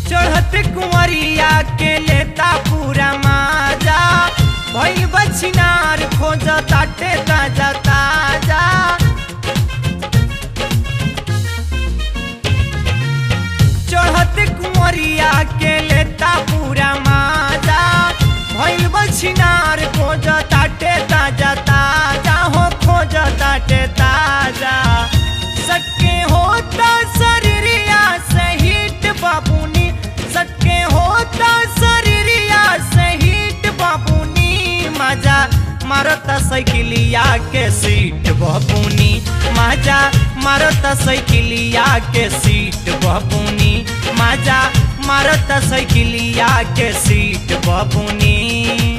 चढ़त कुंवरिया के लेता पूरा माजा भइल बछिनार खोज ताटे ताजा ताजा चढ़त कुंवरिया के लेता पूरा माजा भइल बछिनार खोज ताटे ताजा ताजा हो खोज ताटे ताजा सके होता शरीरिया सहित बाबूनी सके होता शरीरिया सहित बाबूनी मजा मारता साइकिलिया के सीट बबूनी मजा मारता साइकिलिया के सीट बबूनी मजा मारता साइकिलिया के सीट बबूनी